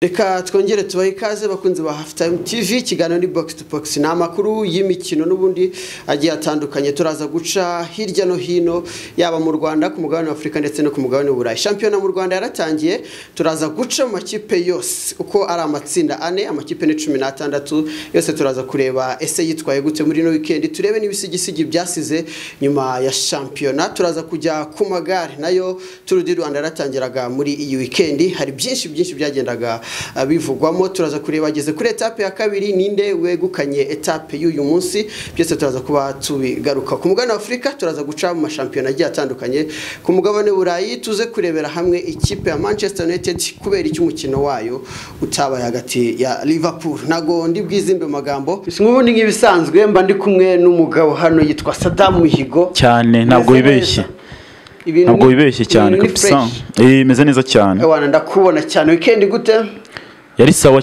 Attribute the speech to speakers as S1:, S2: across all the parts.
S1: reka twongere tubahe ikaze bakunze ba hafu tayime tivi ikiganiro ni bogisi tu bogisi ni amakuru y'imikino n'ubundi agiye atandukanye turaza guca hirya no hino yaba mu rwanda ku mugabane wa afurika ndetse no ku mugabane w'uburayi shampiyona mu rwanda yaratangiye turaza guca mu makipe yose uko ari amatsinda ane amakipe ni cumi n'atandatu yose turaza kureba ese yitwaye gute muri ino wikendi turebe n'ibisigisigi byasize nyuma ya shampiyona turaza kujya ku magare nayo turu di rwanda yaratangiraga muri iyi wikendi hari byinshi byinshi byagendaga bivugwamo turaza kureba ageze kuri etape ya kabiri ninde wegukanye etape y'uyu munsi byose turaza kuba tubigaruka ku mugabane w'afurika turaza guca mu mashampiyona agiye atandukanye ku mugabane w'uburayi tuze kurebera hamwe ikipe ya manchester united kubera icyo umukino wayo utabaye hagati ya liverpool ntago ndi bwizimbe mu magambo si nk'ubundi nk'ibisanzwe mba ndi kumwe n'umugabo hano yitwa sadamu mihigo
S2: cyane ntabwo
S1: Meze
S2: wibeshye
S1: neza. Ibintu
S2: ntabwo
S1: ni-
S2: wibeshye cyane
S1: ibintu ni
S2: kabisa
S1: fresh.
S2: Eh, imeze neza cyane
S1: Ewana ndakubona cyane wikendi gute
S2: yari sawa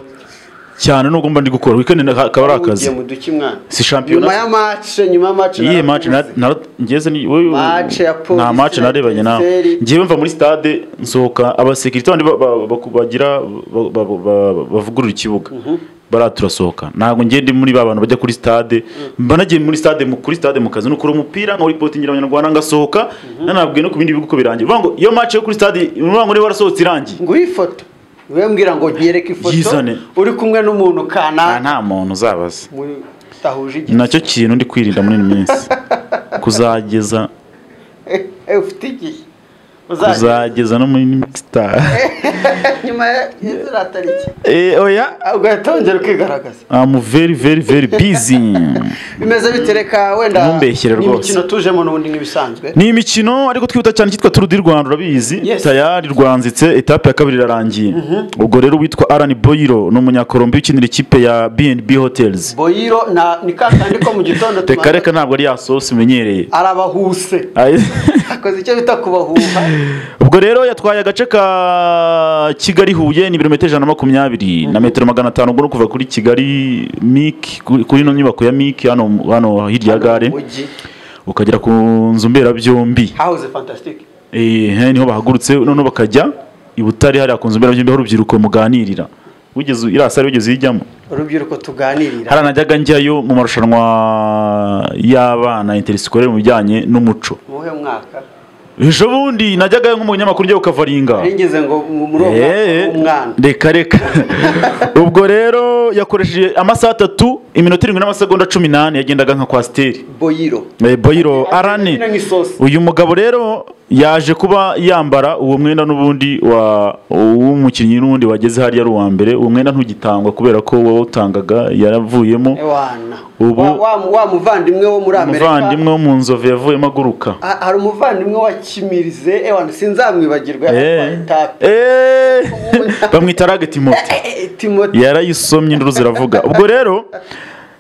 S2: cyane nubwo mba ndi gukora weekend nda- akaba ari akazi
S1: Ugiye mu duki mwana nyuma
S2: si
S1: ya
S2: shampiyona
S1: mace nyuma ya mace
S2: iyi match na-
S1: narakubuze.
S2: nara- ngeze ni wowe-
S1: Match ya polisi
S2: nta match
S1: na
S2: narebanye nawe
S1: Etincelle.
S2: ngewe mva muri stade nsohoka abasekirite bandi ba- ba- ba- bagira ba- ba- ba- ba- bavugurura ikibuga bariya turasohoka ntabwo ngiye ndi muri ba bantu bajya kuri stade mba nagiye muri stade mu- kuri stade mu kazi nukura umupira nkawuripotingira abanyarwanda ngasohoka nanabwiye no ku bindi bihugu ko birangiye Uvuga ngo iyo match yo kuri stade uvuga ngo niba warasohotse irangiye
S1: nguhe ifoto niwe mbwira ngo yereke ifoto
S2: Yizane.
S1: uri kumwe n'umuntu
S2: Ah,
S1: kana
S2: nta muntu uzabaza
S1: muri- utahuje
S2: Ni
S1: igitsina
S2: nacyo kintu ndi kwirinda muri iyi minsi kuzageza
S1: Eh, ufite igihe uzajya
S2: kuzageza no muri mixstar
S1: nyuma ya ziriya tariki
S2: eh oya
S1: Ah, ugahita wongera ukigaragaza
S2: I'm very very very busy
S1: bimeze bitereka wenda
S2: Ntumbeshyere
S1: ni
S2: rwose.
S1: imikino tujemo n'ubundi nk'ibisanzwe
S2: ni imikino ariko twihuta cyane cyitwa Tour du Rwanda urabizi
S1: Yes.
S2: tayari rwanzitse etape ya kabiri irarangiye ubwo rero witwa Alan Boyiro ni umunyakolombiya ukinira ikipe ya B&B Hotels
S1: boyiro na- ni kakandi ko mu gitondo
S2: reka
S1: tubanza-
S2: reka ntabwo ari ya sauce umenyereye
S1: arabahuse
S2: Aye.
S1: akoze icyo bita kubahuha
S2: ubwo rero yatwaye agace ka kigali huye ni birometero ijana na makumyabiri na metero magana atanu ubwo ni kuva kuri kigali miki kuri kuri ino nyubako ya miki hano hano hirya ya gare
S1: Mujyi.
S2: ukagera ku nzu mberabyombi
S1: hahoze fantasitike
S2: ehe niho bahagurutse noneho bakajya i butare hariya ku nzu mberabyombi aho urubyiruko muganirira wigeze iriya sare wigeze uyijyamo
S1: urubyiruko tuganirira
S2: hariya najyaga njyayo mu marushanwa y'abana interisikorere mu bijyanye n'umuco
S1: mu buhe mwaka
S2: ejo bundi najyagayo nk'umunyamakuru njyayo ukavaringa
S1: nigeze ngo mu- muri uwo mwaka
S2: Eh,
S1: wari umwana
S2: reka reka ubwo rero yakoresheje amasaha atatu iminota irindwi n'amasegonda cumi n'ane yagendaga nka kwasiteri
S1: boyiro
S2: Eh, boyiro arane
S1: Akeneye nk'isosi.
S2: uyu mugabo rero yaje kuba yambara uwo mwenda n'ubundi wa- w'umukinnyi n'undi wageze hariya ari uwa mbere uwo mwenda ntugitangwa kubera ko wawutangaga yaravuyemo
S1: Ewana.
S2: Ubu-
S1: Wa- wa, wa muvandimwe wo muri amerika
S2: umuvandimwe wo mu nzove yavuyemo aguruka
S1: Ha- hari umuvandimwe wa kimirize ewana sinzamwibagirwa
S2: Eh.
S1: yaratwaye itapi.
S2: Eh. bamwita rageti moto
S1: Eh, eh, timoti
S2: yarayisomye induru ziravuga ubwo rero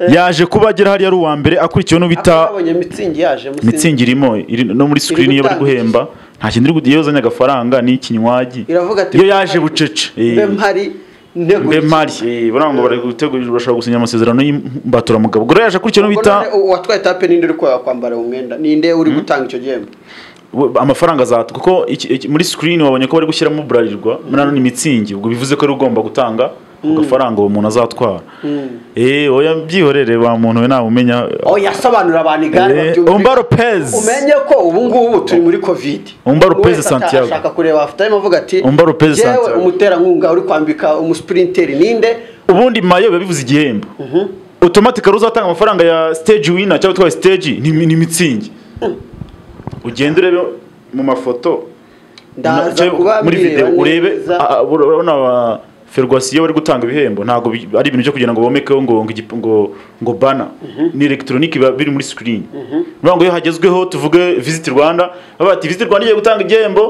S2: yaje kuba agera hariya ari uwa mbere akurikiwe n'ubita
S1: abonye mitsingi yaje musinzi.
S2: mitsingi irimo iri no muri screen iyo bari
S1: gutanga.
S2: guhemba nta kintu iri gu- iyo uzanye agafaranga ni ikinywagi
S1: iravuga ati
S2: iyo yaje bucece
S1: mbe mpari ntegura
S2: mbe mari eh, buriya ngo bari gutegura urashobora gusinya amasezerano y'imbatura ubwo rero yaje akurikiwe n'ubita
S1: Ubwo none uwatwaye etape ninde uri kwa- kwambara uwo mwenda ninde uri gutanga icyo gihembo
S2: we- amafaranga azatwa kuko iki- iki- muri screen wabonye ko bari gushyiramo burarirwa muri ano ni mitsingi ubwo bivuze ko ari ugomba gutanga ku gafaranga uwo muntu azatwara eh oya byihorere wa muntu we namumenya
S1: oh yasobanura abantu igare
S2: Eh,
S1: babyumvira.
S2: Umba Lopez.
S1: umenye ko ubu ngubu turi muri covid
S2: Umba Lopez
S1: Buri wese ata-
S2: Santiago.
S1: ashaka kureba afite arimo avuga ati
S2: Umba Lopez
S1: "Jyewe
S2: Santiago."
S1: umuterankunga uri kwambika umuspirinteri ninde
S2: ubundi mayo biba bivuze igihembo otomatika rero uzatanga amafaranga ya stage winner cyangwa utwaye stage ni, ni mitsingi ugende urebe mu mafoto na-
S1: ndaza
S2: cyangwa
S1: kuba
S2: muri
S1: mbireba
S2: video urebe
S1: neza.
S2: a- a- urabona aba ferwasiyo bari gutanga ibihembo ntabwo bi- ari ibintu byo kugira ngo bomekeho ngo ngo igip- ngo ngo bana ni elegitoronike biba biri muri screen bivuga ngo iyo hagezweho tuvuge visit Rwanda baba bati visit Rwanda igiye gutanga igihembo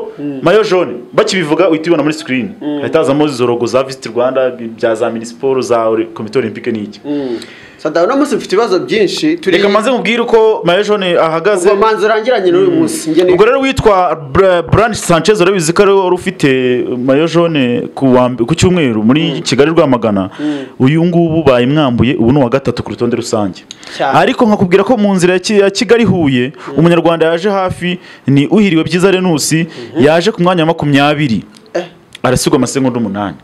S2: mayo jaune bakibivuga uhita ubibona muri screen hahita hazamo izo logo za visit Rwanda bi- bya za minisiporo za Ori- komite olympique n'iki
S1: Mm. sada uno munsi mfite ibibazo byinshi turi
S2: reka maze nkubwire uko mayo jaune ahagaze
S1: ubwo manzi urangiranye n'uyu munsi njye ni
S2: ubwo rero witwa Bra- Brand Sanchez urabizi ko ari we wari ufite mayo jaune ku wa mb- ku cyumweru muri Kigali Rwamagana uyu ngubu bayimwambuye ubu ni uwa gatatu ku rutonde rusange
S1: Cyane.
S2: ariko nkakubwira ko mu nzira ya Ki- ya Kigali Huye umunyarwanda yaje hafi ni uhiriwe byiza Renusi yaje ku mwanya wa makumyabiri
S1: Eh.
S2: arasigwa amasegonda umunani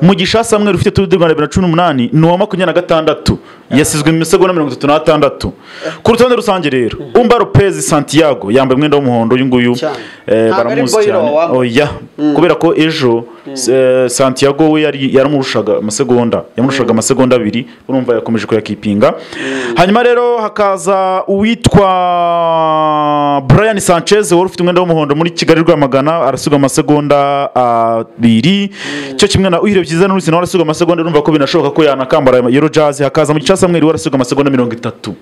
S2: mugisha samweri ufite turu bibiri na cumi n'umunani ni uwa makumyabiri na gatandatu yasizwe mu misego na mirongo itatu n'atandatu ku rutonde rusange rero umba lopez santiago yambaye umwenda w'umuhondo uyu nguyu
S1: Cyane.
S2: eh,
S1: Ntabwo ari
S2: baramuzi
S1: Boylo
S2: cyane
S1: wambaye.
S2: oya kubera ko ejo eh, santiago we yari yaramurushaga amasegonda yamurushaga amasegonda abiri urumva yakomeje kuyakipinga hanyuma rero hakaza uwitwa brian sanchez wari ufite umwenda w'umuhondo muri kigali rwamagana arasiga amasegonda abiri cyo kimwe na uhire byiza n'urusina nawe arasiga amasegonda urumva ko binashoboka ko yanakambara yero jazz hakaza mu gice samweri we arasiga amasegonda mirongo itatu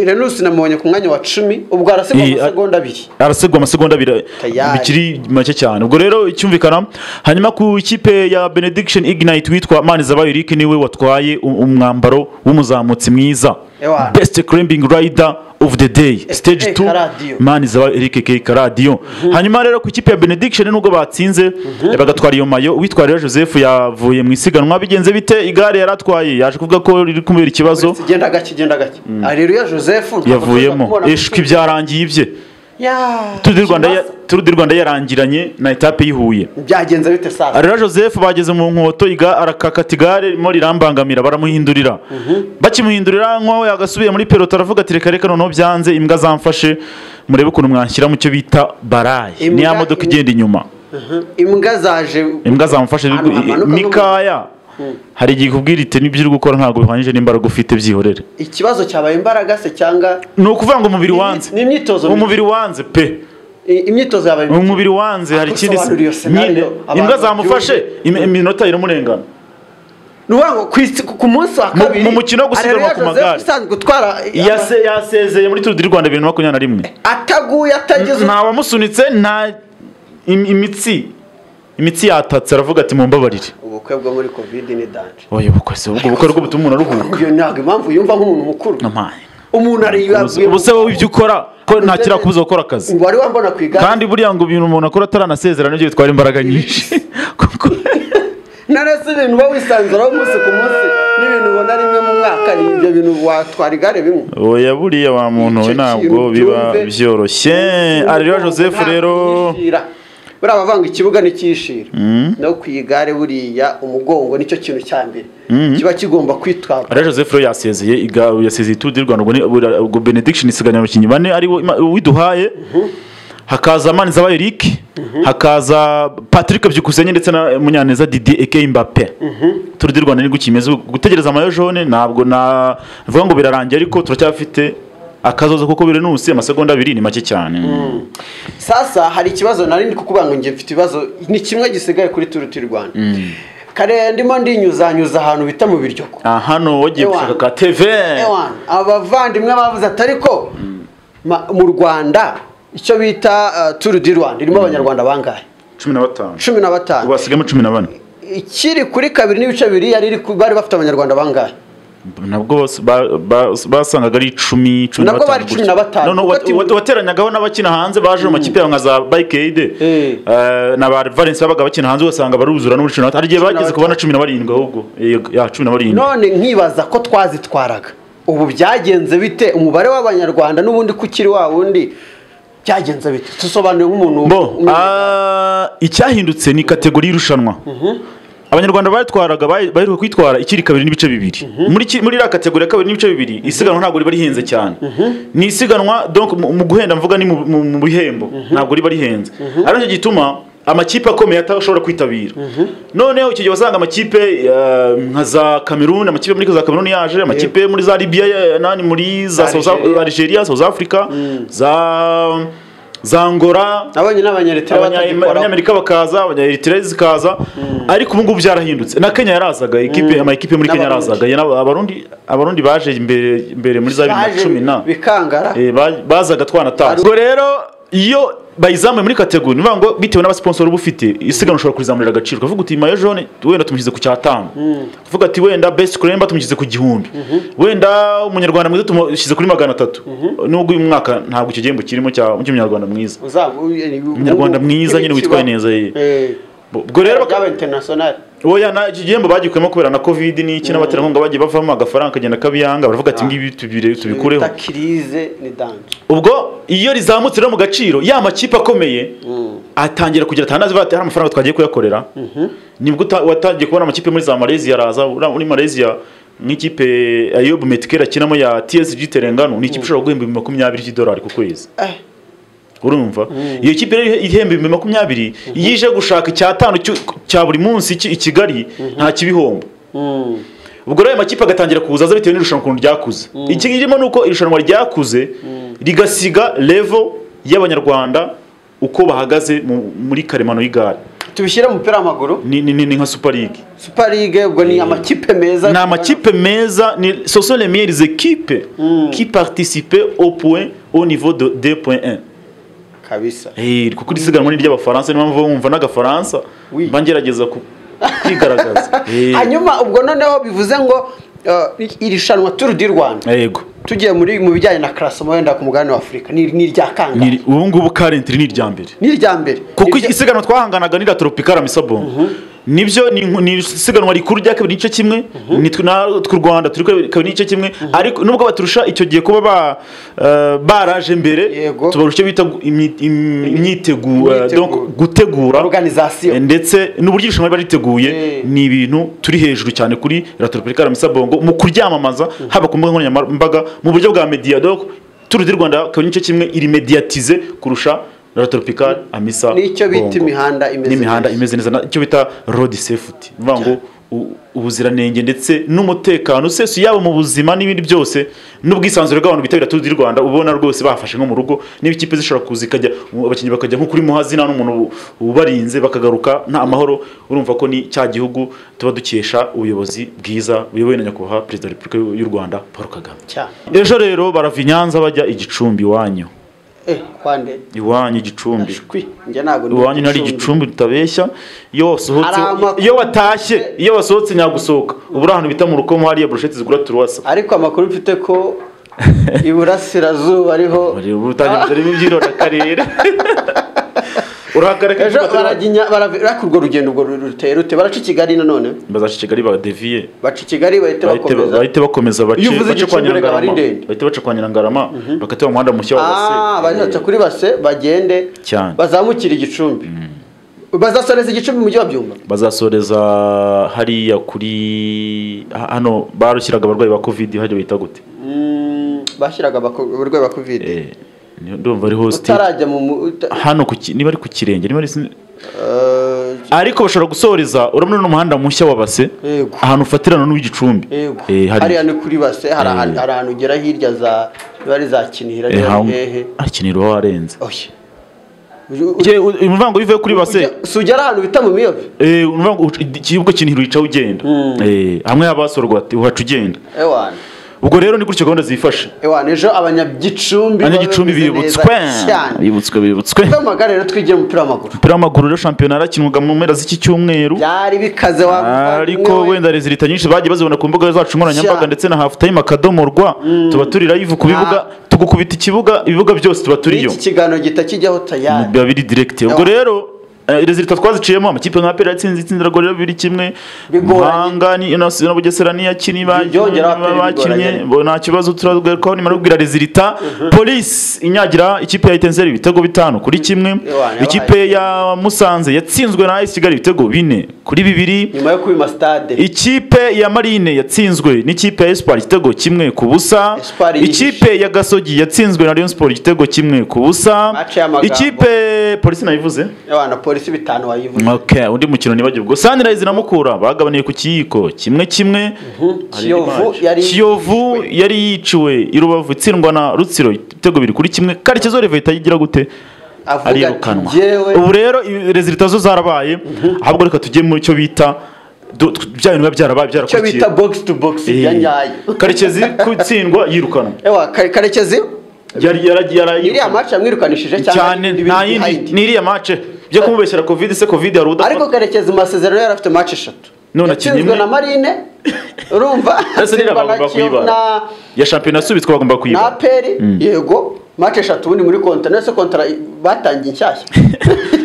S1: renusi namubonye ku mwanya wa cumi ubwo arasigwa
S2: Iyi,
S1: amasegonda abiri
S2: arasigwa amasegonda abiri
S1: Tayari.
S2: bikiri make cyane ubwo rero icyumvikana hanyuma ku ikipe ya benediction ignite witwa manizabayo eric niwe watwaye u- umwambaro w'umuzamutsi mwiza
S1: Ewa.
S2: best climbing rider of the day stage
S1: K
S2: 2
S1: Radio.
S2: manizabayo eric keka radiyo hanyuma rero ku ikipe ya benediction nubwo batsinze bagatwara iyo mayo uwitwa rero joseph yavuye mu isiganwa bigenze bite igare yari atwaye yaje kuvuga ko riri kumubera ikibazo
S1: kigenda gake kigenda gake areruya joseph ntabwo tuza
S2: yavuyemo
S1: kumubona
S2: eshwi
S1: ku-
S2: byarangiye ibye
S1: Ya,
S2: Tour du Rwanda ya-
S1: ikibazo.
S2: Tour du Rwanda yarangiranye na etape y'ihuye
S1: byagenze bite saa
S2: rero joseph bageze mu nkoto iga- arakakata igare ririmo rirambangamira baramuhindurira bakimuhindurira nk'aho yagasubiye muri peloto aravuga ati reka reka noneho byanze imbwa zamfashe murebe ukuntu mwanshyira mu cyo bita barayi
S1: Imbwa-
S2: niya modoka igenda inyuma
S1: imbwa zaje
S2: imbwa zamufashe
S1: Ahantu hamanuka
S2: mikaya hari igihe ikubwira iti nibyo uri gukora ntabwo bihwanyije n'imbaraga ufite byihorere
S1: ikibazo cyabaye imbaraga se cyangwa
S2: ni ukuvuva ngo umubiri wanze
S1: ni imyitozo
S2: umubiri wanze pe
S1: I- imyitozo yabaye
S2: Mu mubiri wanze hari ikindi
S1: Asobanura iyo scenario
S2: nyine
S1: abantu
S2: imbwa zamufashe im- iminota iramurengana
S1: ni ukuvuga ngo ku isi- ku munsi wa
S2: Mu-
S1: kabiri
S2: mu mukino wo gusiganwa
S1: Areruya
S2: ku
S1: Joseph
S2: magare.
S1: usanzwe utwara
S2: Yase- yasezeye muri turu di rwanda bibiri na makumyabiri na rimwe
S1: ataguye atageze
S2: nta wamusunitse nta im- imitsi imitsi yatatse aravuga ati mumbabarire
S1: ubukwe bwo muri covid ni danje
S2: oya ubukwe se ubwo bukwe rwo butuma umuntu aruhuka
S1: iyo ntabwo impamvu yumva nk'umuntu mukuru
S2: Amaye.
S1: umuntu
S2: Ubuse-
S1: ariyabwiye
S2: ubuse wowe ibyo ukora ko ntakira kubuza gukora akazi
S1: wari wambona ku igare
S2: kandi buriya ngo ibintu umuntu akora ataranasezera nibyo bitwara imbaraga nyinshi kuko
S1: narese ibintu uba wisanzuraho umunsi ku munsi n'ibintu ubona rimwe mu mwaka ni ibyo bintu watwara igare bimwe
S2: oya buriya wa muntu we
S1: Icyo
S2: ntabwo
S1: kintu
S2: biba
S1: byumve.
S2: byoroshye arera joseph rero
S1: Ntiyishira. buriya abavanga ikibuga ntikiyishira no ku igare buriya umugongo nicyo kintu cya mbere kiba kigomba kwitwara
S2: Alain Joseph rero yasezeye iga- yasezeye Tour du Rwanda ubwo ni- ubwo- ubwo benediction isiganira abakinnyi bane ariwo Ima- uwiduhaye hakaza Manizabayo Eric hakaza Patrick Byukusenge ndetse na Munyaneza Didier Eke Mbappe Tour du Rwanda ni gutya imeze gutegereza amayo jaune ntabwo na vuga ngo birarangiye ariko turacyafite akazozo kuko birenusi amasegonda abiri ni make cyane
S1: sasa hari ikibazo nari ndi kukubwira ngo njye mfite ibibazo ni kimwe gisigaye kuri turu tu rwanda kare ndimo ndinyuzanyuza ahantu bita mu biryogo
S2: Ah, hano wagiye
S1: Ewan.
S2: gushaka ka TV
S1: Ewan, abavandimwe bavuze ati ariko ma- mu rwanda icyo bita uh, turu di rwanda irimo abanyarwanda bangahe
S2: cumi na batanu
S1: cumi na batanu
S2: ubu hasigayemo cumi na bane
S1: ikiri kuri kabiri n'ibice bibiri yari iri ku- bari bafite abanyarwanda bangahe
S2: nabwo bose ba- ba- basangaga ari icumi cumi
S1: Nabwo bari cumi na batanu,
S2: Noneho
S1: kuko
S2: wat- wat- wateranyagaho n'abakina hanze baje mu makipe yabo nka za bayikeide
S1: Eh.
S2: na ba valence babaga bakina hanze ugasanga baruzura n'uri cumi na batanu hari igihe
S1: Cumi na
S2: bageze kubona cumi na barindwi ahubwo Eh, ya cumi na barindwi
S1: none nkibaza ko twazitwaraga ubu byagenze bite umubare w'abanyarwanda n'ubundi ko ukiri wa wundi byagenze bite dusobanure nk'umuntu
S2: bo
S1: umenya.
S2: ah, icyahindutse ni kategori y'irushanwa abanyarwanda bayitwaraga bayi- baheruka kwitwara ikiri kabiri n'ibice bibiri muri ki- muri iriya kategori ya kabiri n'ibice bibiri isiganwa ntabwo riba rihenze cyane ni isiganwa donc mu mu guhenda mvuga ni mu- mu mu bihembo ntabwo riba rihenze ari cyo gituma amakipe akomeye atashobora kwitabira noneho icyo gihe wasanga amakipe eh, nka za kameruni amakipe muri za kameruni yaje amakipe muri za libiya eh, nani muri za
S1: Za
S2: South Af-
S1: Algeria.
S2: algeria south africa za za angola
S1: nabonye n'abanyaritera batagikora
S2: abanyamerika bakaza abanyaeritrea zikaza ariko ubu ngubu byarahindutse na kenya yarazaga ikipe amakipe muri kenya
S1: N'abarundi.
S2: yarazaga Yana- abarundi abarundi baje imbere imbere muri za bibiri na cumi na
S1: bikangara
S2: Eh, ba- bazaga twanatashye ubwo rero iyo bayizamuye muri kategori ni ukuvuga ngo bitewe n'abasiponsoro uba ufite isiganwa ushobora kurizamurira agaciro ukavuga uti mayo jone wenda tumushyize ku cyatanu uvuga ati wenda best kuremba tumushyize ku gihumbi wenda umunyarwanda mwiza tumushyize kuri magana atatu nubwo uyu mwaka ntabwo icyo gihembo kirimo cya- cy'umunyarwanda mwiza Umunyarwanda mwiza nyine witwaye neza ye. Bo- ubwo rero baka-
S1: byaba international
S2: oya na iki gihembo bagikuyemo kubera na covid n'iki n'abaterankunga bagiye bavamo agafaranga kagenda kabiyanga baravuga ati ngibi tubire tubikureho
S1: bita kirize ni danje
S2: ubwo iyo rizamutse rero mu gaciro ya makipe akomeye atangira kugira ati handazi bati hari amafaranga twagiye kuyakorera nibwo uta- watangiye kubona amakipe muri za Malaysia araza ura- muri Malaysia nk'ikipe Ayob Metkel akinamo ya TSG Terengano ni ikipe ishobora guhemba ibihumbi makumyabiri by'idolari ku kwezi
S1: Eh,
S2: urumva iyo kipe rero ihemba ibihumbi makumyabiri iyo ije gushaka icyatanu cyo- cya buri munsi ki- i Kigali nta kibihombo
S1: mm,
S2: ubwo rero ayo makipe agatangira kuzaza bitewe n'irushanwa ukuntu ryakuze iki kirimo ni uko irushanwa ryakuze rigasiga levo y'abanyarwanda uko bahagaze mu- muri karemano y'igare
S1: tubishyire mu mupira w'amaguru
S2: ni, ni, ni, ni nka super league
S1: super league ubwo ni amakipe meza
S2: ni amakipe meza ni ce sont les meilleures équipes qui participaient au point au niveau de 2.1
S1: kabisa
S2: Eh, kuko iri siganwa ni ry'abafaransa niyo mpamvu wumva n'agafaransa
S1: Oui.
S2: mba ngerageza ku- kwigaragaza Eh,
S1: hanyuma ubwo noneho bivuze ngo eh, irushanwa turu di rwanda
S2: yego
S1: tugiye muri mu bijyanye na karasoma wenda ku mugabane wa afurika ni ni irya kangahe
S2: Ni- ubu ngubu current ni irya mbere
S1: ni irya mbere
S2: kuko
S1: Irya-
S2: isiganwa twahanganaga n'ira tropicale amisabo nibyo ni nku- ni isiganwa rikuru rya kabiri n'igice kimwe nitwe na tw'u rwanda turi kabiri kabiri n'igice kimwe ariko nubwo baturusha icyo gihe kuba ba eh, baraje mbere
S1: Yego.
S2: tubarusha bita gu- imi- im- imyitegura
S1: Imyitegura.
S2: donc gutegura
S1: Organisation.
S2: ndetse n'uburyo irushanwa riba riteguye
S1: Eh.
S2: ni ibintu turi hejuru cyane kuri la tropicale misa bongo mu kuryamamaza haba ku mbuga nkoranyambaga mu buryo bwa media donc turu di rwanda kabiri n'igice kimwe iri mediatize kurusha la tropicale amisa
S1: Nicyo bita
S2: Bongo.
S1: imihanda imeze
S2: n'imihanda
S1: neza.
S2: imeze neza na- icyo bita road safety ni ukuvuga ngo u- ubuziranenge ndetse n'umutekano usesuye yaba mu buzima n'ibindi byose n'ubwisanzure bw'abantu bitabira turu di rwanda ubona rwose bafashe nko mu rugo niba ikipe zishobora kuza ikajya abakinnyi bakajya nko kuri muhazi nta n'umuntu ubu- ubarinze bakagaruka nta amahoro urumva ko ni cya gihugu tuba dukesha ubuyobozi bwiza buyobowe na nyakubahwa perezida wa repubulika y'u rwanda paul kagame
S1: Cyane.
S2: ejo rero barava i nyanza bajya i gicumbi iwanyu
S1: Eh, kwande
S2: iwanyu i gicumbi
S1: shwi njye ntabwo ndi
S2: iwanyu nari
S1: igicumbi.
S2: igicumbi tutabeshya iyo wasohotse
S1: Hari amakuru-
S2: iyo watashye iyo wasohotse nyagusohoka ubu uri ahantu bita mu rukomo hariya burusheti zigura turuwasa
S1: ariko amakuru mfite ko iburasirazuba ariho
S2: Bari- ubu utangiye urimo ibyiro akarere urahagarika
S1: ejo baraginya baravi- ariko urwo rugendo urwo ruteye rute baraca i kigali nanone
S2: bazaca i kigali badeviye
S1: baca i kigali bahita
S2: bahite
S1: bakomeza
S2: bahite bakomeza bace
S1: Iyo uvuze
S2: bace kwa
S1: Gicumbi, reka
S2: nyirangarama
S1: bari ndende.
S2: bahite baca kwa nyirangarama bakateba umuhanda mushya wa
S1: Ah, bazaca
S2: base
S1: kuri base bagende
S2: Cyane.
S1: bazamukire igicumbi bazasoreza igicumbi mu mujyi wa byumba
S2: bazasoreza hariya kuri ha- hano barushyiraga abarwayi ba covid hajya bita gute
S1: Mm, bashyiraga abako- abarwayi ba kovide
S2: Eh, ndumva ari hostel
S1: utarajya mu mu- uta-
S2: hano ku ki- niba ari ku kirenge niba ari sin-
S1: Eh,
S2: ariko bashobora gusoreza urabona n'umuhanda mushya wa base
S1: Yego.
S2: ahantu ufatirana n'uw'igicumbi
S1: yego
S2: Eh, hari-
S1: hariya ni kuri base hari ahantu-
S2: Eh.
S1: hari ahantu ugera hirya za niba ari za kinihira
S2: Eh,
S1: niba ari
S2: hang-
S1: hehe
S2: akinira uba warenze
S1: oya Uju- uju-
S2: Jye, u- umuvango wivuye kuri base
S1: ujya- si ugera ahantu bita mu miyobe
S2: eh, umuvango uca- igihugu kinihira uyicaho ugenda Eh, hamwe habasorwa ati uhaca ugenda
S1: ewana
S2: ubwo rero ni gutyo gahunda zifashe
S1: ewana ejo abanyagicumbi
S2: abanyagicumbi
S1: baba bameze neza
S2: bibutswe
S1: cyane
S2: bibutswe bibutswe
S1: Kuko amagare rero twigira umupira w'amaguru
S2: umupira w'amaguru rero shampiyona yarakinwaga mu mpera z'iki cyumweru
S1: byari bikaze wa
S2: ariko wenda rezilita nyinshi bagiye bazibona ku mbuga zacu nkoranyambaga
S1: Sha.
S2: ndetse na halftime akadomo rwa tuba turi live ku bibuga tugukubita ikibuga ibibuga byose tuba turiyo
S1: iki kiganiro gihita kijyaho tayari
S2: biba biri direct ubwo rero eh, rezilita twaziciyemo amakipe nka apera yatsinze itsinda rwego rero biri kimwe
S1: Bigoranye.
S2: muhanga ni na na bugesera niyakinnye
S1: Byongera Aperi bigoranye.
S2: bakinnye bo nta kibazo turagarukaho nimara yo kubwira rezilita polisi inyagira ikipe ya itenzeri ibitego bitanu kuri kimwe
S1: yabaye.
S2: ikipe ya musanze yatsinzwe na AS kigali ibitego bine kuri bibiri
S1: nyuma yo kubima stade
S2: ikipe ya marine yatsinzwe n'ikipe ya espoir igitego kimwe ku busa
S1: Espoir yihishe.
S2: ikipe ya gasogi yatsinzwe na rayon sport igitego kimwe ku busa
S1: Match y'amagambo.
S2: ikipe polisi nayivuze
S1: abana polisi bitanu wayivuze
S2: okay, undi mukino nibagiwe ubwo sunrise na mukura bagabaniye ku kiyiko kimwe kimwe Hari indi
S1: Kiyovu
S2: match.
S1: yari-
S2: kiyovu yari yiciwe i rubavu itsindwa na rutsiro ibitego biri kuri kimwe karekezo reveta yigira gute
S1: Avuga
S2: arirukanwa
S1: ati, "Jyewe-
S2: ubu rero i- rezilita zo zarabaye ahubwo reka tujye mu cyo bita du- tw- bya bintu biba byarabaye
S1: icyo
S2: byarakurikiye
S1: bita box to box
S2: Eh,
S1: ya nyayo
S2: karekezi kutsindwa yirukanwa
S1: ewa Kare- karekezi
S2: yari yaragiye
S1: iriya match yamwirukanishije
S2: cyane
S1: ibindi
S2: nta
S1: biri
S2: yindi
S1: behind?
S2: ni iriya mace byo kumubeshyera covid se covid hari udapfa
S1: ariko karekezi mu masezerano yari afite match eshatu
S2: None akinye
S1: Yatsinzwe
S2: imwe.
S1: na marine urumva
S2: Ese
S1: Simba na
S2: niba bagomba
S1: Kiyovu
S2: kuyibara
S1: na-
S2: ya shampiyona yasubitswe bagomba
S1: na
S2: kuyibara
S1: aperi yego match eshatu ubundi muri kontara nese kontara batangiye inshyashya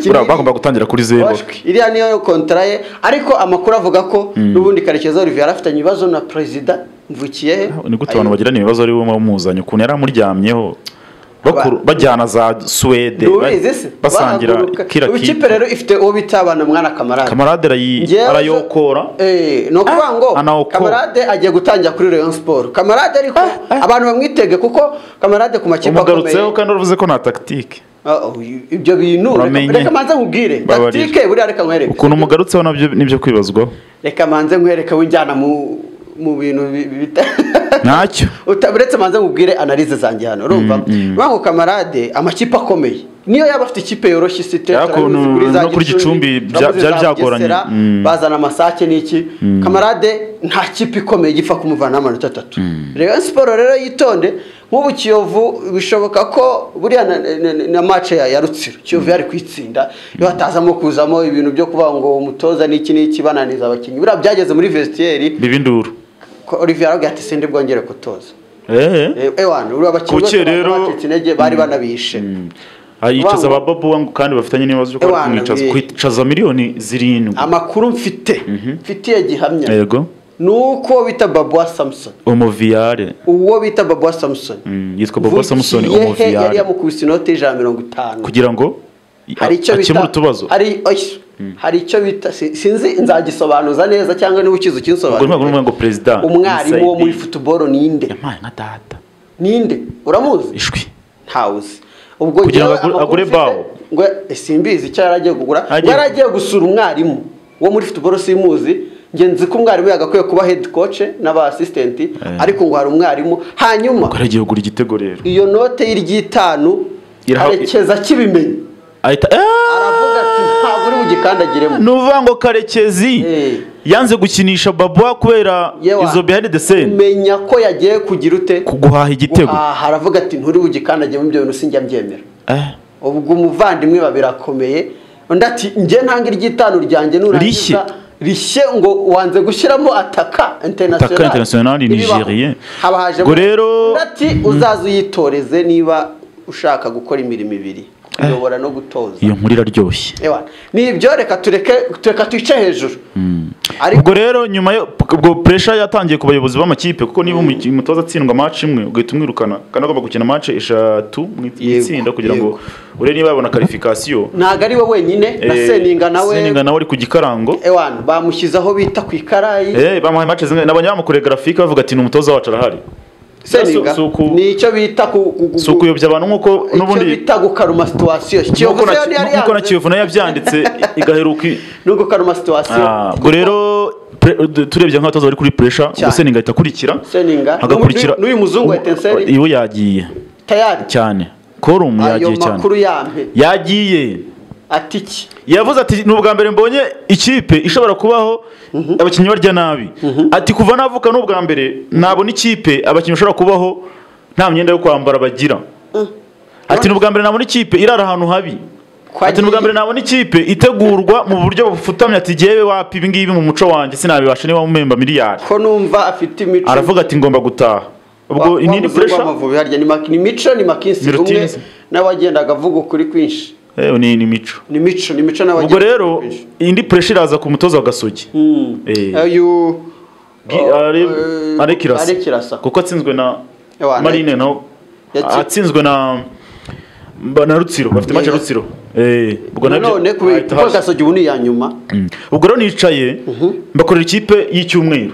S2: Buriya bagomba gutangira kuri zero
S1: Washwi. iriya niyo kontara ye ariko amakuru avuga ko n'ubundi karekezi olivier yari afitanye ibibazo na perezida mvukiye he
S2: ni gute abantu bagirana ibibazo ari bo muzanye ukuntu yari amuryamyeho bakuru bajyana za suwede
S1: ntubizi se
S2: basangira
S1: bahaguruka.
S2: kira
S1: ubu ikipe
S2: kipe
S1: rero ifite uwo bita abana mwana kamarade
S2: kamarade arayi-
S1: Njyewe-
S2: arayokora
S1: Eh, ni ukuvuga ngo
S2: anawukora.
S1: kamarade agiye gutangira kuri Rayon Sport kamarade ariko abantu bamwitege kuko kamarade ku makipe
S2: umugarutseho kandi uravuze ko nta tagitike
S1: Ah, oh, ibyo bintu reka-
S2: Uramenye.
S1: reka manze nkubwire
S2: Babarira.
S1: tactique buriya reka nkwereke
S2: ukuntu umugarutseho nabyo nibyo kwibazwaho
S1: reka manze nkwereke winjyana mu mu bintu bi- bi- bita
S2: ntacyo
S1: Uta- uretse manze nkubwire analize zanjye hano urumva bango kamarade amakipe akomeye niyo yaba afite ikipe yoroshye isite
S2: Ya,
S1: turabizi
S2: ukuntu-
S1: kuri za
S2: no kuri Gicumbi bya-
S1: turabizi
S2: byari
S1: za
S2: byagoranye.
S1: Bugesera,
S2: Mm.
S1: bazana amasake n'iki kamarade nta kipe ikomeye gipfa kumuvana amanota atatu rero siporo rero yitonde nk'ubu kiyovu bishoboka ko buriya na, na, na- na match ya, ya rutsiro kiyovu yari kwitsinda iyo hatazamo kuzamo ibintu byo kuba ngo umutoza n'iki n'iki bananiza abakinnyi buriya byageze muri vestiaire
S2: bibindura
S1: ko Olivier aravuga ati sinde bwongere gutoza
S2: eee
S1: Eh, ewana uri abakinnyi
S2: Kuki
S1: bose
S2: rero-
S1: bacitse intege bari banabishe
S2: yicaza ba babu wangu kandi bafitanye n'ibibazo byo kuba
S1: Ewana,
S2: kumwicaza
S1: bi-
S2: kwicaza miliyoni zirindwi
S1: amakuru mfite mfitiye gihamya
S2: yego
S1: ni uko bita babuwa samusoni
S2: umuviyare
S1: uwo bita babuwa samusoni
S2: Mm, yitwa bobo samusoni
S1: Vugiye he yari
S2: umuviyare
S1: yamukubise inoti y'ijana na mirongo itanu
S2: kugira ngo
S1: hari icyo bita
S2: akemure utubazo
S1: hari oya, hari icyo bita si- sinzi nzagisobanuza neza cyangwa niba ukizi
S2: ubwo ntabwo
S1: ukinsobanurire
S2: n'umwe ngo perezida
S1: umwarimu wo muri
S2: inside-
S1: futuboro ninde
S2: yampaye nka data
S1: ninde uramuzi
S2: ishwi
S1: ntawuzi ubwo
S2: Kugira ngo
S1: njyewe
S2: agure-
S1: amakuru
S2: agure
S1: mfite-
S2: bawo.
S1: ngo eh, simbizi icyo yari agiye kugura ngo
S2: Agiye-
S1: yari agiye gusura umwarimu wo muri futuboro simuzi nge nzi ko umwarimu yagakwiye kuba hedi koce n'aba asisitenti ariko ngo hari umwarimu hanyuma
S2: ko yaragiye kugura igitego rero
S1: iyo note y'iryitanu
S2: Iraha-
S1: karekeza kibimenye
S2: ahita
S1: aravuga ati ntabwo uri bugikandagiremo
S2: ni uvuga ngo karekezi
S1: Eh.
S2: yanze gukinisha babuwa kubera
S1: Yewa.
S2: izo behind the scene
S1: menya ko yagiye kugira ute
S2: kuguhaha igitego
S1: guhaha aravuga ati nturi bugikandagiremo ibyo bintu sinjya mbyemera
S2: Eh.
S1: ubwo umuvandimwe ba birakomeye undi ati njye ntanga iry'itanu ryanjye
S2: Rishye.
S1: nurangiza rishye ngo wanze gushyiramo ataka
S2: Ataka International ni Nigerien.
S1: haba hajemo
S2: Ngo rero-
S1: undi ati uzaze uyitoreze niba ushaka gukora imirimo ibiri kuyobora no gutoza
S2: iyo nkuru iraryoshye
S1: Ewa, ni ibyo reka tureke tureka twice hejuru ariko
S2: ubwo rero nyuma yo ubwo pressure yatangiye ku bayobozi b'amakipe kuko niba umuk- umutoza atsindwa match imwe ugahita umwirukana kandi agomba gukina match eshatu mu
S1: Yego,
S2: itsinda kugira ngo
S1: yego.
S2: ure niba yabona qualification
S1: ntabwo ari we wenyine na
S2: Eh,
S1: seninga nawe
S2: Seninga nawe ari ku gikarango
S1: ewana bamushyizeho bita ku ikarayi
S2: Eh, bamuhaye match zimwe nabonye bamukore graphique bavuga ati ni umutoza wacu arahari
S1: seninga
S2: si uku-
S1: ni icyo bita ku- ku- ku-
S2: si ukuyobya abantu nk'uko
S1: icyo
S2: n'ubundi
S1: bita gukaruma situwasiyo
S2: nk'uko
S1: kiyovu
S2: na-
S1: se yari yari
S2: nk'uko na
S1: yanze
S2: kiyovu nayo yabyanditse igaheruka i-
S1: no gukaruma situwasiyo
S2: Ah, ubwo rero pre- du- turebye nk'abatoza bari kuri pressure
S1: Cyane.
S2: ubwo seninga ahita akurikira
S1: Seninga.
S2: agakurikira
S1: N'uyu- n'uyu muzungu wa Etincelles?
S2: iwe yagiye
S1: tayari
S2: cyane korumu
S1: ayo
S2: yagiye cyane
S1: makuru yampe
S2: yagiye
S1: ati iki
S2: yavuze ati ni ubwa mbere mbonye ikipe ishobora kubaho abakinnyi barya nabi ati kuva navuka ni ubwa mbere nabona ikipe abakinnyi bashobora kubaho nta myenda yo kwambara bagira ati ni ubwa mbere nabona ikipe irara ahantu habi
S1: Kwagiye.
S2: ati ni ubwa mbere nabona ikipe itegurwa mu buryo bufutamye ati jyewe wapi ibi ngibi mu muco wanjye sinabibasha niba mumemba miliyari
S1: ko numva afite imico
S2: aravuga ati ngomba gutaha ubwo
S1: Wa-
S2: iyi ni
S1: wabuze
S2: pressure
S1: Rwamavubi harya ni Maki- ni mico ni makinsi umwe
S2: Mirutines.
S1: n'abagendaga avuga ukuri kwinshi
S2: Eh, ni ni imico
S1: ni mico ni mico n'abagendaga
S2: ubwo rero
S1: kwinshi
S2: indi pressure iraza ku mutoza wa gasogi Eh.
S1: ayo
S2: Gi- ari- arekirasa
S1: arekirasa
S2: kuko atsinzwe na
S1: Ewa,
S2: marine naho
S1: Yatsi-
S2: atsinzwe na mba- na rutsiro bafite match ya
S1: Yego.
S2: rutsiro Eh, ubwo nabyo-
S1: nanone kubera
S2: ahita
S1: kuko
S2: haza.
S1: gasogi ubu ni iya nyuma
S2: Mm. ubwo rero nicaye mbakorera ikipe y'icyumweru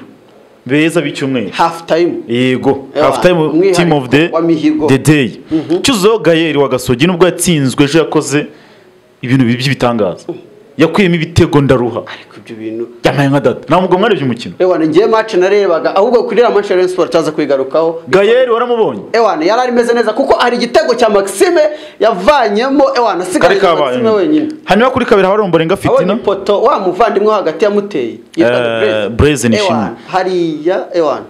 S2: beza b'icyumweru
S1: hafu tayimu
S2: yego
S1: Ewa,
S2: half time team of the,
S1: umwihariko wa mihigo.
S2: the day cyuzuyeho gayeri wa gasogi nubwo yatsinzwe ejo yakoze ibintu bibi by'ibitangaza yakuyemo ibitego ndaruha
S1: ariko ibyo bintu
S2: yambaye nka data ntabwo mwarebye umukino
S1: ewana ngiye mace narebaga ahubwo kuri iriya mace ya Rayon Sports tuzaza kuyigarukaho
S2: gayeri waramubonye
S1: ewana yari arimeze neza kuko hari igitego cya Maxime yavanyemo ewana
S2: kari
S1: asigaye
S2: kabaye
S1: Maxime wenyine
S2: hanyuma kuri kabiri habari umborenga
S1: abonye
S2: fitina
S1: ipoto wa muvandimwe wo hagati yamuteye
S2: Eh, Blaise Nishimwe.
S1: Ewana, hariya ewana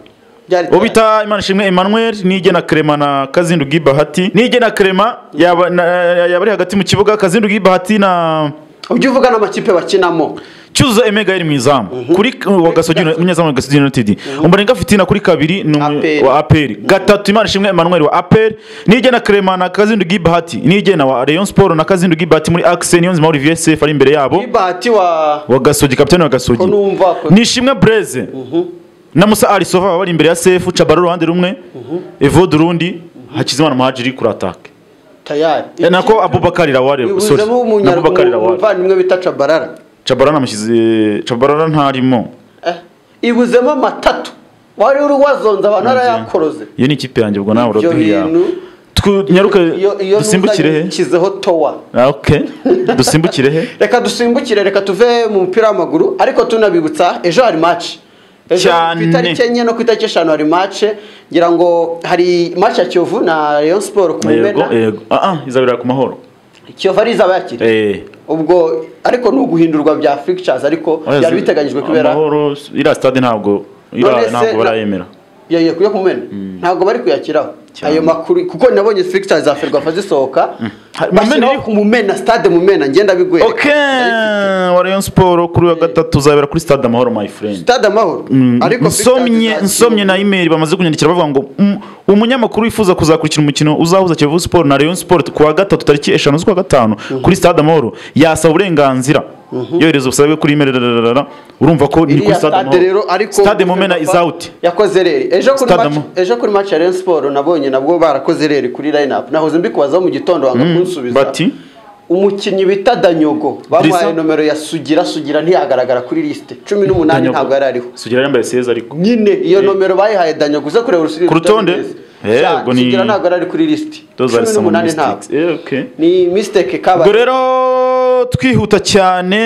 S1: byari
S2: uwo bita imana ishimwe emmanuel nigena krema na kazindu gibahati nigena krema yaba na- yaba ari hagati mu kibuga kazindu gibahati na
S1: ujya uvuga n'amakipe bakinamo
S2: cyuzuzo emega yari mu izamu kuri wa gasogi umunyezamu wa gasogi united umborenga fitina kuri kabiri ni umu-
S1: APR.
S2: wa aperi gatatu imana ishimwe emmanuel wa aperi nigena krema na kazindu gibahati nigena wa rayon sport na kazindu gibahati muri axe niyonzima olivier sef ari imbere yabo
S1: ibahati wa
S2: wa gasogi kapitani wa gasogi
S1: Ko numva ko-
S2: ni ishimwe bureze na musa arisova baba bari imbere ya sefu cabara uruhande rumwe evode urundi hakizimana muhajiri kuri atake
S1: tayari
S2: Eh, nako abubakari lawale sorry
S1: bibuzemo
S2: na abubakari
S1: umunyarwanda
S2: lawale
S1: umuvandimwe bita cabarara
S2: cabarara namushyize cabarara ntarimo
S1: Eh, ibuzemo amatatu wari uri wazonze abantu arayakoroze
S2: iyo ni ikipe yanjye ubwo nawe
S1: ibyo
S2: uraduhiye
S1: bintu
S2: nyaruka
S1: iyo iyo
S2: dusimbukire he
S1: ntuzakizeho towa
S2: Ah, okay dusimbukire he
S1: reka dusimbukire reka tuve mu mupira w'amaguru ariko tunabibutsa ejo hari maci ejo
S2: Cyane.
S1: ku itariki enye no ku itariki eshanu hari maci ngira ngo hari maci ya kiyovu na rayon siporo ku
S2: yego
S1: mumena
S2: yego ah ah izabera ku mahoro
S1: kiyovu ari izaba yakira
S2: eh
S1: ubwo ariko ni uguhindurwa bya fixtures ariko byari biteganyijwe kubera
S2: amahoro iriya stade ntabwo
S1: None
S2: iriya
S1: se
S2: ntabwo
S1: na-
S2: barayemera
S1: ya ya kuyo kumena ntabwo bari kuyakiraho
S2: Cyane.
S1: ayo makuru kuko nabonye fixtures za ferwafa zisohoka
S2: Hari- Mumena
S1: bashyiraho
S2: iriho?
S1: ku mumena stade mumena ngenda bigwereka
S2: okay wa rayon sport kuri uyu wa gatatu uzabera kuri stade amahoro my friend
S1: stade amahoro
S2: nsomye
S1: fixtures za
S2: nsomye
S1: Kiyovu-
S2: na email bamaze kunyandikira bavuga ngo "Mm, umunyamakuru wifuza kuzakurikira umukino uzahuza Kiyovu Sport na Rayon Sport ku wa gatatu tariki eshanu z'ukwa gatanu kuri Stade Amahoro yasaba uburenganzira yohereza ubusabe kuri email rararara. urumva ko ni kuri
S1: iriya
S2: Stade
S1: stade rero
S2: Amahoro
S1: ariko
S2: Stade Mumena is out
S1: yakoze reri ejo kuri
S2: Stade
S1: match
S2: Amahoro.
S1: ejo kuri match ya Rayon Sport nabonye nabwo barakoze reri kuri line up nahoze mbikubazaho mu gitondo wanga kunsubiza
S2: bati?
S1: umukinnyi bita Danyogo bamuhaye
S2: Drissa?
S1: nomero ya Sugira Sugira ntiyagaragara kuri liste 18 ntabwo yari ariho
S2: Sugira yambaye seza ariko
S1: nyine iyo nomero bayihaye Danyogo uza kureba urusubizo
S2: Ku rutonde? Eh, ubwo ni-
S1: Sugira ntabwo yari ari kuri liste
S2: those are some
S1: 18 ntabwo
S2: mistakes Eh, okay
S1: ni mistake
S2: ubwo
S1: kabaye
S2: rero twihuta cyane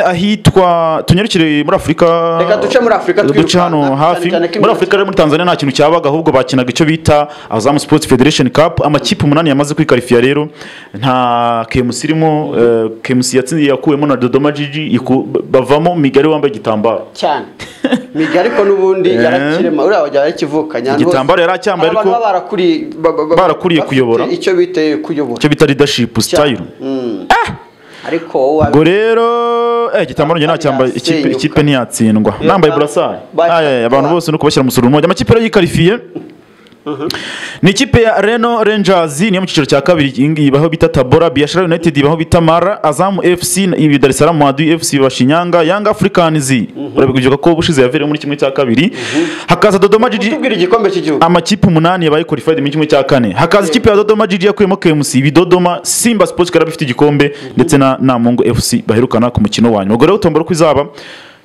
S2: ahitwa tunyarukire muri afurika
S1: Reka duce muri Afurika
S2: duce
S1: twirukanka,
S2: hano
S1: cyane
S2: hafi
S1: cyane ko
S2: muri
S1: imikino-
S2: afurika rero muri tanzania nta kintu cyabaga ahubwo bakinaga icyo bita azamu sports federation cup amakipe umunani yamaze kwikarifiya rero nta kemusi irimo eh, kemusi yatsindiye yakuwemo na dodoma jiji iku- bavamo migari wambaye igitambaro
S1: cyane miga ariko n'ubundi
S2: Eh.
S1: yarakirema uriya wagira yarakivuka
S2: Igitambaro yaracyambaye,
S1: ariko
S2: ariko barakuriye kuyobora.
S1: icyo biteye kuyobora
S2: icyo bita leadership
S1: Cyane.
S2: style
S1: Mm. ariko uwa-
S2: ubwo rero eh, igitambaro njye nacyambaye ikipe
S1: Yasenyuka.
S2: ikipe ntiyatsindwa
S1: Iyo
S2: nambaye
S1: ba-
S2: burasari
S1: ba-
S2: Aye, abantu bose no kubashyira umusoro umwe amakipe rero yikarifiye ni ikipe ya Reno Rangers niyo mu cyiciro cya kabiri iyi ngiyi baho bita Tabora Biashara United baho bita Mara Azam FC ibi Dar es Salaam Mwadui FC biba Shinyanga Young Africans urabigujuka ko ubushize yaviremo muri kimwe cya kabiri hakaza Dodoma Jiji
S1: tubwira igikombe cy'igihugu
S2: amakipe umunani yabaye qualified mu kimwe cya kane hakaza ikipe ya Dodoma GG yakuyemo KMC bidodoma Simba Sports Club ifite igikombe ndetse na Namungo FC baherukana ku mukino wa nyuma ubwo rero tombora uko izaba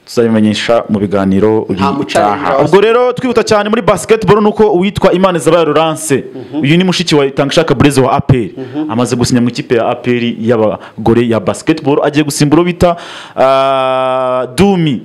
S2: tuzabimenyesha mu biganiro
S1: mucarenga
S2: bitaha
S1: wasi.
S2: ubwo rero twihuta cyane muri basketball nuko uwitwa Imana Zabaye Laurence uyu ni mushiki wa Tangushaka Blaise wa APR amaze gusinya mu ikipe ya APR y'abagore ya basketball agiye gusimbura uwo bita ah, Dumi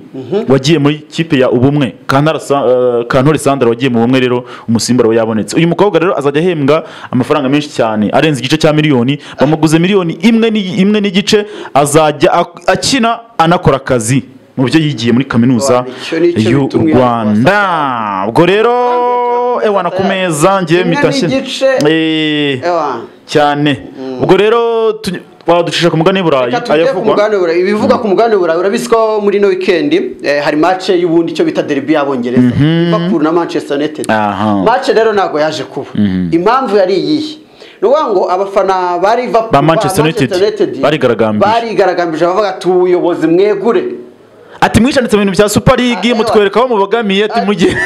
S2: wagiye muri ikipe ya ubumwe Kantara Sa- eh, Kantore Sandra wagiye mu bumwe rero umusimbura we yabonetse uyu mukobwa rero azajya ahembwa amafaranga menshi cyane arenze igice cya miliyoni bamuguze miliyoni imwe ni- imwe n'igice azajya ak- akina anakora akazi mu byo yigiye muri kaminuza
S1: Wa, icyo ni cyo
S2: y'u
S1: bituma uyu
S2: Rwanda ubwo rero ewana ku meza ngiye
S1: Imwe
S2: mitashye
S1: n'igice.
S2: Eh,
S1: Ewa.
S2: cyane ubwo rero tu- waducisha ku mugani w'iburayi
S1: Reka tujye ku
S2: ayavugwa
S1: mugabane w'Uburayi. ibivuga ku mugabane w'uburayi urabizi ko muri ino wikendi eh, hari mace y'ubundi icyo bita derby y'abongereza liverpool na manchester united
S2: Aha.
S1: mace rero ntabwo yaje kuba impamvu yari iyihe ni ukuvuga ngo abafana ba liverpool
S2: Ba Manchester United barigaragambije.
S1: barigaragambije bavuga ati ubuyobozi mwegure
S2: ati mwishanditse mu bintu bya super league
S1: Ah,
S2: mutwereka aho mubogamiye ati mujye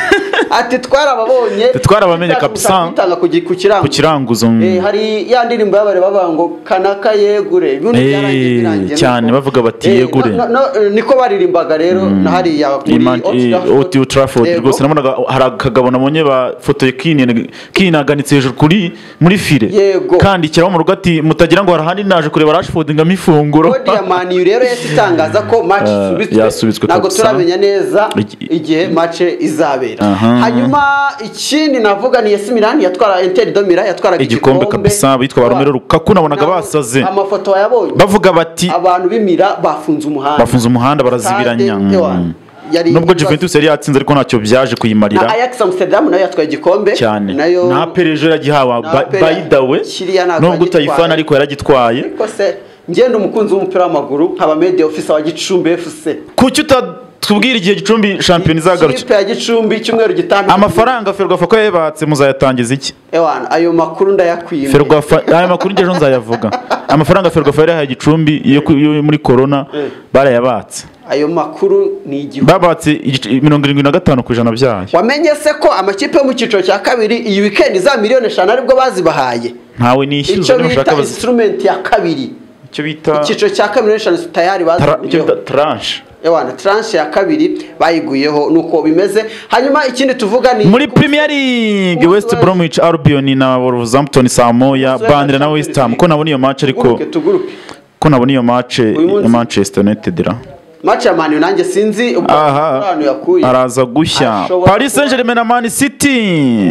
S1: ati twarababonye
S2: Twarabamenye kabisa.
S1: Twitanga ku gi- ku kirango
S2: ku kiranguzo
S1: Eh, hari ya ndirimbo y'abari bavuga ngo kanaka yegure ibintu
S2: Eh,
S1: byarangiye birangiye
S2: cyane,
S1: nuko.
S2: bavuga bati
S1: Eh,
S2: yegure.
S1: no- no- no, niko baririmbaga rero na hariya muri
S2: Iman-
S1: Old
S2: eh,
S1: Trafford.
S2: Old Old Trafford
S1: Yego.
S2: rwose nabonaga hari akagabo nabonye bafotoye kini- kinaganitse hejuru kuri muri file
S1: Yego.
S2: kandikiraho mu rugo ati mutagira ngo hari ahandi naje kureba rashford ngamo ifunguro
S1: Kodi ya Man U rero yahise itangaza ko match
S2: Eh,
S1: isubitswe
S2: yasubitswe
S1: ntabwo
S2: kabisa.
S1: turamenya neza
S2: Igi-
S1: igihe match izabera
S2: Aha.
S1: hanyuma ikindi navuga ni AC Milan yatwara Inter de Milan yatwaraga
S2: Igikombe kabisa, bitwa ba Romelu Lukaku, nabonaga
S1: Nabo-
S2: basaze.
S1: amafoto wayabonye
S2: bavuga bati
S1: abantu b'imira bafunze umuhanda
S2: bafunze umuhanda barazibiranya
S1: Stade, ewa,
S2: Mm.
S1: yari-
S2: nubwo Juventus yari yatsinze ariko ntacyo byaje
S1: na
S2: kuyimarira
S1: Ajax Amsterdam nayo yatwaye igikombe
S2: cyane
S1: nayo
S2: na Pele ejo yagihawe
S1: Na
S2: ba-
S1: Pele-
S2: by the way
S1: kiriya ntabwo
S2: nubwo
S1: yagitwaye.
S2: utayifana ariko yaragitwaye
S1: ariko se ngenda umukunzi w'umupira w'amaguru nkaba media officer wa Gicumbi FC
S2: kuki utatubwira igihe gicumbi shampiyona izagarukira
S1: ikipe ya Gicumbi cyumweru gitandatu
S2: amafaranga ferwafa ko yayibatse muzayatangiza iki
S1: ewana ayo makuru ndayakwimye
S2: ferwafa aya makuru ngejo nzayavuga amafaranga ferwafa yari yahaye gicumbi yo ku- yo muri korona barayabatse
S1: ayo makuru ni igihugu
S2: babatse igice- mirongo irindwi na gatanu ku ijana byayo
S1: wamenye se ko amakipe yo mu cyiciro cya kabiri iyi wikendi za miliyoni eshanu aribwo bazibahaye
S2: ntawe nishyuza
S1: icyo
S2: niba ushaka
S1: bita
S2: bazi
S1: instrument ya kabiri
S2: icyo bita
S1: icyiciro cya kabiri miliyoni eshanu tayari
S2: tara- icyo bita
S1: baziguyeho
S2: tranche
S1: yawana tranche ya kabiri bayiguyeho nuko bimeze hanyuma ikindi tuvuga ni
S2: muri premier league west bromwich albion na wolverhampton saa moya bandira na west ham ko nabona iyo match ariko
S1: tuguruke tuguruke
S2: ko nabona iyo match
S1: munsi-
S2: ya manchester united ra
S1: match ya mani nanjye sinzi ubwo
S2: aha
S1: ahantu yakuye
S2: araza gushya
S1: Ashobora
S2: paris
S1: kuba-
S2: saint germain na man city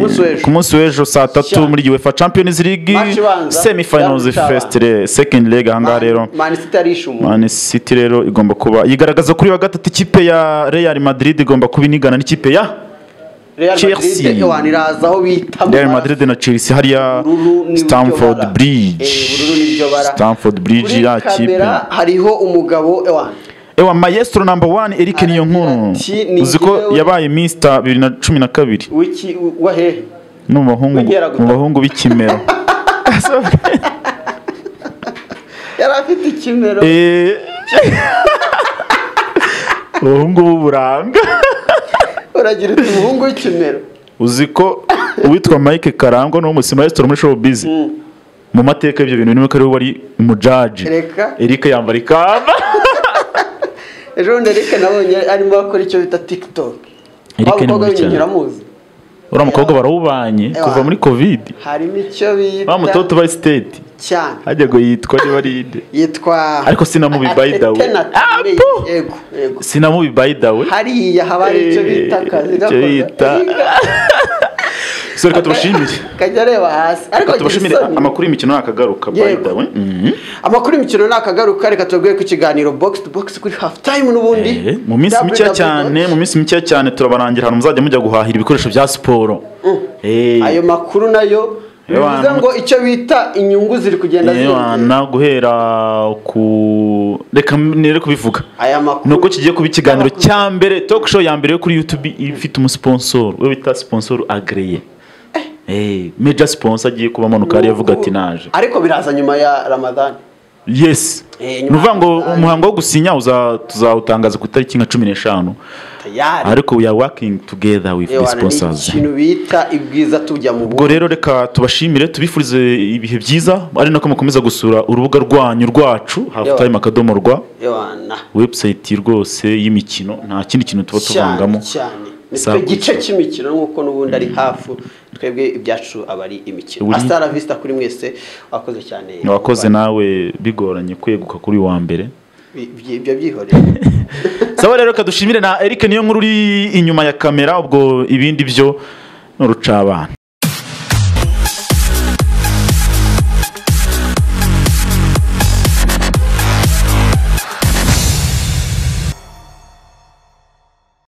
S1: munsi w'ejo.
S2: ku munsi w'ejo saa tatu
S1: Sha.
S2: muri uefa champions league
S1: Match ibanza,
S2: semifinals
S1: ya Rutaba.
S2: first le- second leg aha ngaha rero
S1: mani sitarisha umuntu
S2: Man City rero igomba kuba yigaragaza kuri wa gatatu ikipe ya Real Madrid igomba kuba inigana n'ikipe ya
S1: Real
S2: Chelsea.
S1: Madrid ewana iraza aho bita mu
S2: Real
S1: bara-
S2: Madrid na Chelsea hariya
S1: Ubururu ni
S2: Stamford
S1: byo bara.
S2: Bridge
S1: Eh, ubururu ni byo bara.
S2: Stamford Bridge
S1: kuri
S2: ya kipe
S1: kamera hariho umugabo ewana
S2: ewa maestro number one Eric
S1: Aragira
S2: Niyonkuru
S1: ati, "Ni
S2: uzi ko
S1: njyewe."
S2: yabaye Mr bibiri na cumi na kabiri
S1: wiki wa hehe
S2: ni umubahungu
S1: W'inkeragutabara.
S2: mu bahungu b'ikimero
S1: yari afite ikimero
S2: Eh. ubuhungu b'uburanga
S1: uragira uti umuhungu w'ikimero
S2: uzi ko uwitwa mike karangwa ni umusi maestro muri showbiz mu mateka y'ibyo bintu nimwe ko ariwe wari umujaji
S1: Reka.
S2: Eric yambara ikamba
S1: ejo bundi Eric nabonye arimo akora icyo bita tiktok
S2: Eric ni
S1: abakobwa
S2: mubi cyane.
S1: b'inyingira muzi
S2: uriya mukobwa barawubanye kuva muri covid
S1: harimo icyo
S2: wa mutoto
S1: bita
S2: ubaye siteti
S1: cyane
S2: hajya ngo yitwa niba ari inde
S1: yitwa
S2: Ariko sinamubi by the way.
S1: Atetenate.
S2: Apo!
S1: yego yego
S2: sinamubi by the way
S1: hariya haba hari icyo bita akazi
S2: Eh, icyo bita. so reka turushimire
S1: kajya areba hasi ariko
S2: reka
S1: agira
S2: tubashimire
S1: isoni.
S2: amakuru y'imikino nakagaruka by
S1: Yego.
S2: the way Mhm.
S1: amakuru y'imikino nakagaruka reka tubabwire ko ikiganiro box to box kuri half time n'ubundi
S2: Eh, mu minsi mikeya cyane mu minsi mikeya cyane turabarangira ahantu muzajya mujya guhahira ibikoresho bya siporo Eh.
S1: ayo makuru nayo
S2: Ewana.
S1: bivuze ngo icyo bita inyungu ziri kugenda ziyongera
S2: Ewana guhera ku reka nere kubivuga
S1: aya makuru
S2: ni uko kigiye kuba ikiganiro cya mbere talk show ya mbere yo kuri youtube ifite umusponsor we bita sponsor agreye Eh, major sponsor agiye kuba amanuka hariya avuga ati naje
S1: ariko biraza nyuma ya ramadan
S2: yes
S1: Eh,
S2: ni
S1: nyuma
S2: ukuvuga ngo
S1: y'amasaha.
S2: umuhango wo gusinya uza- tuzawutangaza ku itariki nka cumi n'eshanu
S1: tayari
S2: ariko we are working together with the
S1: Ewana, ni
S2: sponsors
S1: ikintu bita ibwiza tujya mu
S2: ubwo
S1: bugore
S2: rero reka tubashimire tubifurize ibihe byiza ari nako mukomeza gusura urubuga rwanyu rwacu halftime akadomo rwa
S1: Ewana
S2: website rwose y'imikino nta kindi kintu tuba
S1: cyane
S2: tuvangamo
S1: cyane
S2: Saa
S1: nitwe gice
S2: gusa.
S1: cy'imikino nk'uko n'ubundi ari hafu twebwe ibyacu aba ari imikino
S2: Uri-
S1: asitara visita kuri mwese wakoze cyane
S2: wakoze nawe bigoranye kweguka kuri wa mbere
S1: Bi- ibyo byihoreye
S2: sawa rero reka dushimire na Eric niyo nkuru uri inyuma ya kamera ubwo ibindi byo ni urucabana